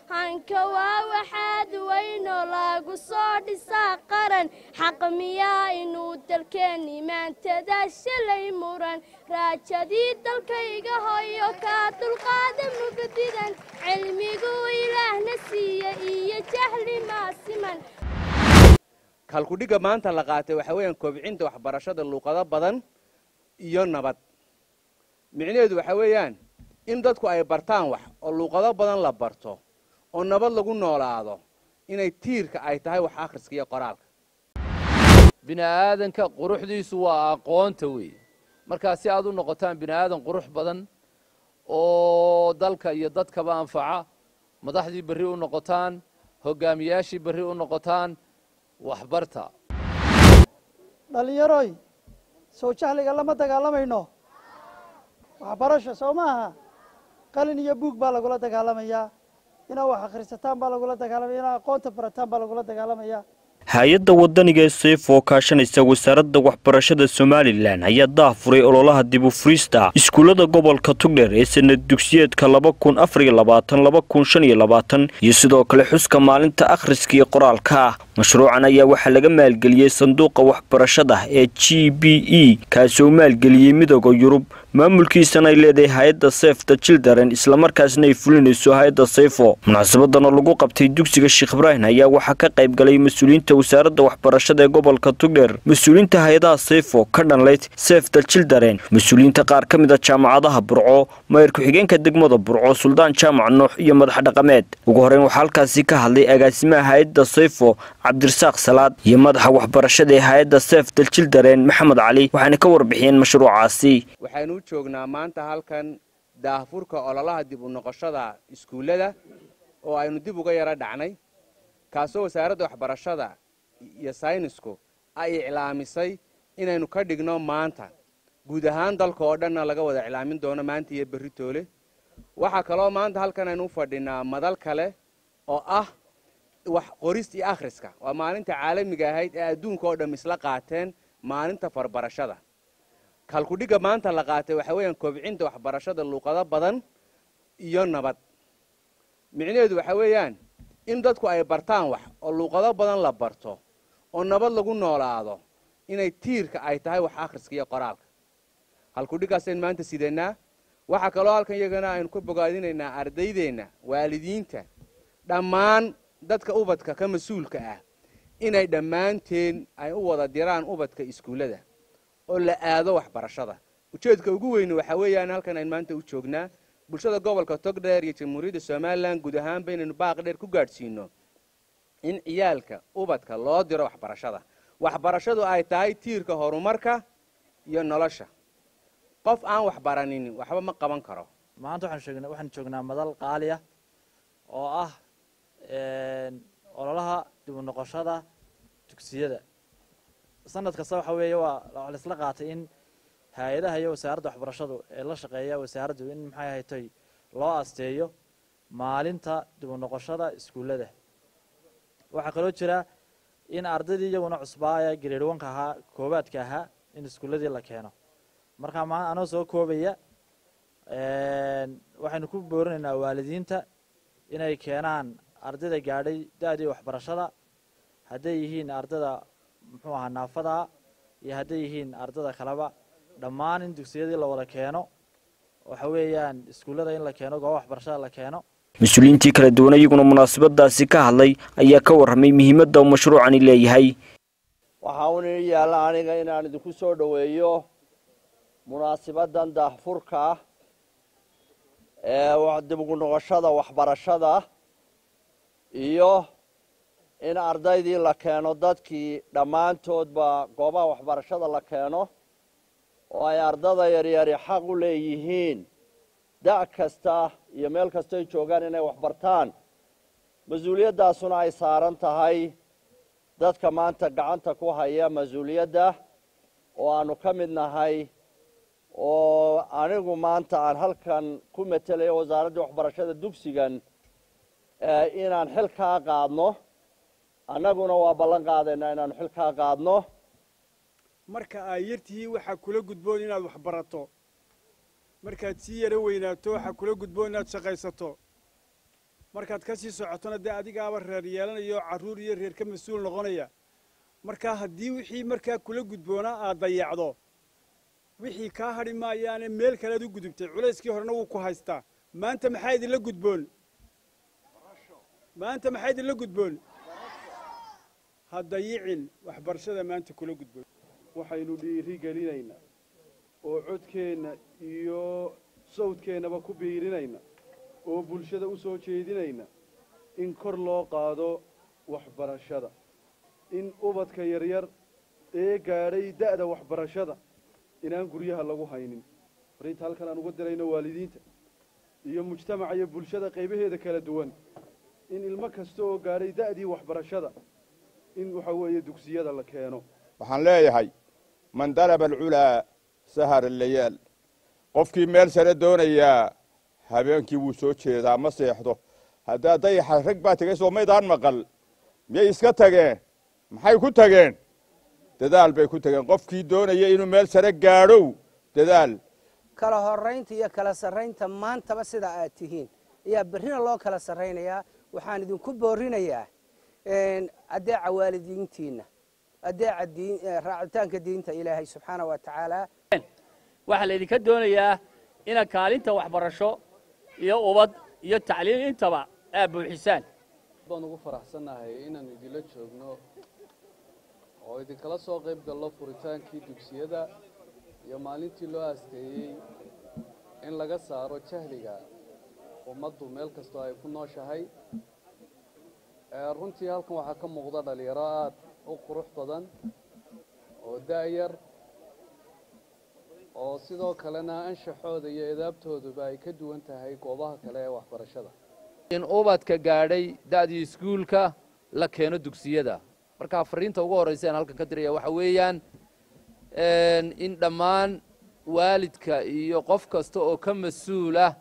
hanka waa waxaad weynoo lagu soo dhisaa qaran xaq miyaa inuu dalkeenni maantada shalay muran raajadii dalkayga hoyo kaa dulqaada mugdidan cilmiguu ilaahna siiya iyo jahli maasiman kalkudhigga maanta la qaatay waxaa weeyaan kobcinta waxbarashada luuqado badan iyo nabad micnaheedu waxaa weeyaan in dadku ay bartaan wax oo luuqado badan la barto oo nabad lagu noolaado inay tiirka ay tahay wax akhriska iyo qoraalka bini aadanka quruxdiisu waa aqoonta weeye markaa si aad u noqotaan bini aadan qurux badan oo dalka iyo dadkaba anfaca madaxdii berri u noqotaan hogaamiyaashii berri u noqotaan waxbarta dhallinyaroy soo jahliga lama dagaalamayno waxbarasho soo maaha qalin iyo buug baa lagula dagaalamayaa inaad wax akhrisataan baa lagula dagaalamaya inaad aqoonta barataan baa lagula dagaalamayaa hay-adda wadaniga ee seef oo kaashanaysa wasaaradda waxbarashada somalilan ayaa daafuray ololaha dib u furiista iskuullada gobolka tugdher ee sanad dugsiyeedka laba kun afariyo labaatan laba kun shan iyo labaatan iyo sidoo kale xuska maalinta akhriska iyo qoraalka mashruucan ayaa waxaa laga maalgeliyey sanduuqa waxbarashada ee g b e kaasoo maalgeliyey midooda yurub maamulkiisana ay leedahay hay-adda seefta childaren islamarkaasna ay fulinayso hay-adda seyfo munaasabadan oo lagu qabtay dugsiga sheekh ibraahim ayaa waxaa ka qayb galay mas-uuliyiinta wasaaradda waxbarashada ee gobolka tugdher mas-uuliyiinta hay-adaha seyfo ka dhanlayd seefta childaren mas-uuliyiinta qaar ka mid a jaamacadaha burco mayor ku-xigeenka degmada burco suldaan jaamac nuux iyo madax dhaqameed ugu horeyn waxaa halkaasi ka hadlay agaasimaha hay-adda seyfo cabdirasaaq salaad iyo madaxa waxbarashada ee hay-adda seefta childaren maxamed cali waxaana ka warbixiyeen mashruucaasi waxaynu u joognaa maanta halkan daahfurka ololaha dib u noqoshada iskuullada oo aynu dib uga yaro dhacnay kaasoo wasaaradda waxbarashada iyo saynisku ay iclaamisay inaynu ka dhigno maanta guud ahaan dalka oo dhanna laga wada iclaamin doono maanta iyo berri toole waxaa kaloo maanta halkan aynu u fadhinaa madal kale oo ah wax qorista iyo akhriska waa maalinta caalamiga ahayd ee adduunka oo dham isla qaateen maalinta farbarashada kalkudhigga maanta la qaatay waxaa weeyaan kobcinta waxbarashada luuqado badan iyo nabad micnaheedu waxaa weeyaan in dadku ay bartaan wax oo luuqado badan la barto oo nabad lagu noolaado inay tiirka ay tahay wax akhriska iyo qoraalka halkudhiggaasaynu maanta sidanaa waxaa kaloo halkan iyagana aynu ka bogaadinaynaa ardaydeenna waalidiinta dhammaan dadka ubadka ka mas-uulka ah inay dhammaanteen ay u wada diraan ubadka iskuullada oo la aado waxbarashada ujeedka ugu weyne waxaa weeyaan halkan aynu maanta u joognaa bulshada gobolka togdheer iyo jamhuuriyadda somalilan guud ahaanba inaynu baaq dheer ku gaadhsiino in ciyaalka ubadka loo diro waxbarashada waxbarashadu ay tahay tiirka horumarka iyo nolosha qof aan waxbaranin waxba ma qaban karo maanta waxaan sheegnaa waxaan joognaa madal qaali ah oo ah ololaha dib u noqoshada dugsiyada sanad kasta waxa weeye waa waa la isla qaatay in hay-adaha iyo wasaaradda waxbarashadu ee la shaqeeya wasaaraddu in maxay ahatay loo asteeyo maalinta dib u noqoshada iskuullada waxaa kaloo jira in ardaydii iyaguna cusbaaya grade onka ahaa koobaadka ahaa in iskuulladii la keeno markaa ma anoo soo koobaya waxaynu ku boorinaynaa waalidiinta inay keenaan ardayda gaadhay da-dii waxbarashada hadday yihiin ardada muxuu ahaa naafada iyo hadday yihiin ardada kaleba dhammaan in dugsiyadii la wada keeno waxa weeyaan iskuullada in la keeno gooba waxbarashada la keeno mas-uuliyiintii kala duwan iyaguna munaasabadaasi ka hadlay ayaa ka warramay muhiimadda uu mashruucani leeyahay waxaa un ii yaalla aniga inaan idinku soo dhoweeyo munaasibadan daahfurka ah ee dib ugu noqoshada waxbarashada iyo in ardaydii la keeno dadkii dhammaantoodba goobaha waxbarashada la keeno oo ay ardada yaryari xaq u leeyihiin da' kasta iyo meel kastoy joogaan inay waxbartaan mas-uuliyaddaasuna ay saaran tahay dadka maanta gacanta ku haya mas-uuliyadda oo aanu ka mid nahay oo anigu maanta aan halkan ku metelayo wasaaraddii waxbarashada dugsigan inaan xil kaa qaadno annaguna waa ballan qaadaynaa inaanu xil kaa qaadno marka ay yartihiin waxaa kula gudboon inaad wax barato markaad sii yaro weynaato waxaa kula gudboon inaad shaqaysato markaad ka sii socotona dee adigaaba reer yeelanaya oo carruur iyo reer ka mas-uul noqonaya markaa haddii wixii markaa kula gudboonaa aad dayacdo wixii kaa hadhi maayaane meel kalead u gudubtay culayskii horena wuu ku haystaa maanta maxaa idinla gudboon maanta maxaa idinla gudboon ha dayicin waxbarashada maanta kula gudboon waxaynu dhiiri gelinaynaa oo codkeenna iyo sawdkeennaba ku biirinayna oo bulshada u soo jeedinayna in kor loo qaado waxbarashada in ubadka yaryar ee gaadhay da'da waxbarashada inaan guryaha lagu haynin fariinta halkan aan uga dirayno waalidiinta iyo mujtamaca iyo bulshada qaybaheeda kala duwan in ilmo kasta oo gaadhay da'dii waxbarashada in waxa weeye dugsiyada la keeno waxaan leeyahay man dalaba alculaa sahara layaal qofkii meel sare doonayaa habeenkii wuu soo jeedaa ma seexdo haddaa dayaxa rag baa tegay soo maydaan maqal miyay iska tageen maxay ku tageen dadaal bay ku tageen qofkii doonaya inuu meel sare gaadhow dadaal kala horaynta iyo kala sarraynta maantaba sida aad tihiin ayaa berrina loo kala sarraynayaa waxaan idinku boorinayaa adeeca waalidiintiinna adeeca raacitaanka diinta ilaahay subxaana wa tacaala waxaa laydinka doonayaa inaad kaalinta waxbarasho iyo ubad iyo tacliim intaba aad buuxisaan baan ugu faraxsannahay inaan idinla joogno oo idinkala soo qayb gallo furitaankii dugsiyada iyo maalintii loo aasteeyey in laga saaro jahliga ummaddu meel kastoo ay ku nooshahay runtii halkan waxaa ka muuqda dhalinyaro aada u qurux badan oo da'yar oo sidoo kalena anshaxooda iyo edaabtooduba ay ka duwan tahay goobaha kale ee waxbarashada in ubadka gaadhay da'dii iskuulka la keeno dugsiyada markaa fariinta ugu horraysa aan halkan ka diraya waxa weeyaan in dhammaan waalidka iyo qof kasta oo ka mas-uul ah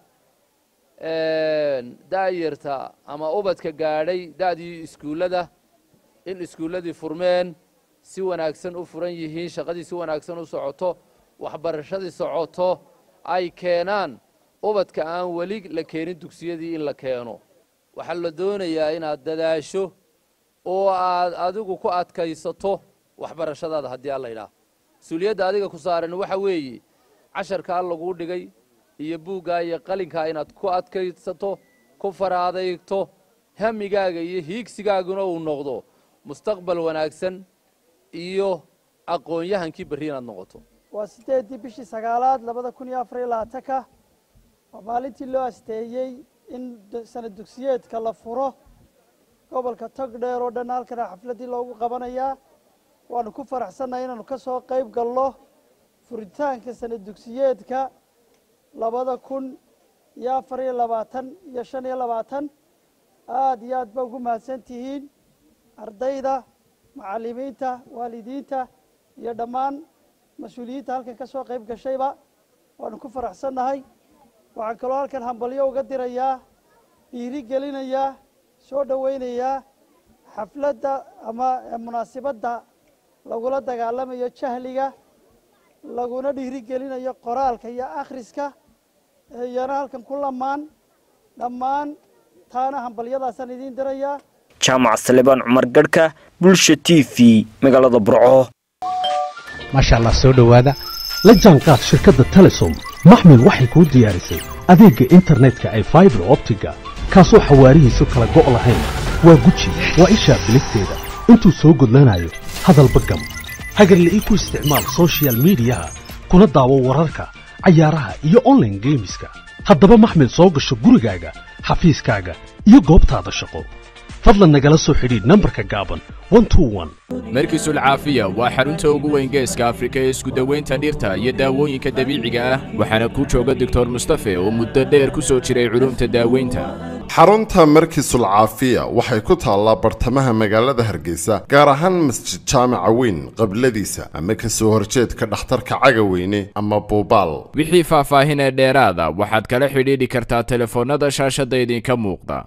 da'yarta ama ubadka gaadhay da'dii iskuullada in iskuulladii furmeen si wanaagsan u furan yihiin shaqadii si wanaagsan u socoto waxbarashadii socoto ay keenaan ubadka aan weli la keenin dugsiyadii in la keeno waxaa la doonayaa inaad dadaasho oo aad adigu ku adkaysato waxbarashadaada haddii alla yidhaah mas-uuliyadda adiga ku saaran waxa weeye casharkaa laguu dhigay iyo buuggaa iyo qalinkaa inaad ku adkaysato ku faraadaygto hamigaaga iyo hiigsigaaguna uu noqdo mustaqbal wanaagsan iyo aqoon-yahankii berri inaad noqoto waa sideeddii bishii sagaalaad labada kun iyo afar iyo labaatanka waa maalintii loo asteeyey in sanad dugsiyeedka la furo gobolka togdheer oo dhan halkana xafladdii loogu qabanayaa waanu ku faraxsannahay inaanu ka soo qayb galno furitaanka sanad dugsiyeedka labada kun iyo afar iyo labaatan iyo shan iyo labaatan aada iyo aad ba ugu mahadsan tihiin ardayda macallimiinta waalidiinta iyo dhammaan mas-uuliyiinta halkan ka soo qayb gashayba waanu ku faraxsannahay waxaan kaloo halkan hambalyo uga dirayaa dhiiri gelinayaa soo dhowaynayaa xafladda ama munaasibadda lagula dagaalamayo jahliga laguna dhiiri gelinayo qoraalka iyo akhriska iyana halkan ku lamaan dhammaan taana hambalyadaasaan idiin dirayaa jaamac salebaan cumar gadhka bulsha t v magaalada burco maasha allah soo dhowaada la jaanqaad shirkadda telesom maxmil waxay kuu diyaarisay adeegga internetka ay faibar optiga kaasoo xawaarihiisu kala go' lahayn waa guji waa ishaa biligteeda intuu soo gudlanayo hadalba gam hagarle ii ku isticmaal sochial midiyaha kuna daawo wararka cayaaraha iyo onlaine geemiska haddaba maxmil soo gasho gurigaaga xafiiskaaga iyo goobtaada shaqo fadlan nagala soo xidhiidh nambarka gaaban markiisul caafiya waa xarunta ugu weyn geeska afrika ee iskudawaynta dhirta iyo daawooyinka dabiiciga ah waxaana ku jooga doctor mustafe oo muddo dheer ku soo jiray culumta daaweynta xarunta markiisul caafiya waxay ku taallaa bartamaha magaalada hargeysa gaar ahaan masjid jaamaca weyn qabladiisa ama ka soo horjeedka dhakhtarka cagaweyne ama buubaal wixii faahfaahin ee dheeraada waxaad kala xidhiidhi kartaa telefoonnada shaashadda idinka muuqda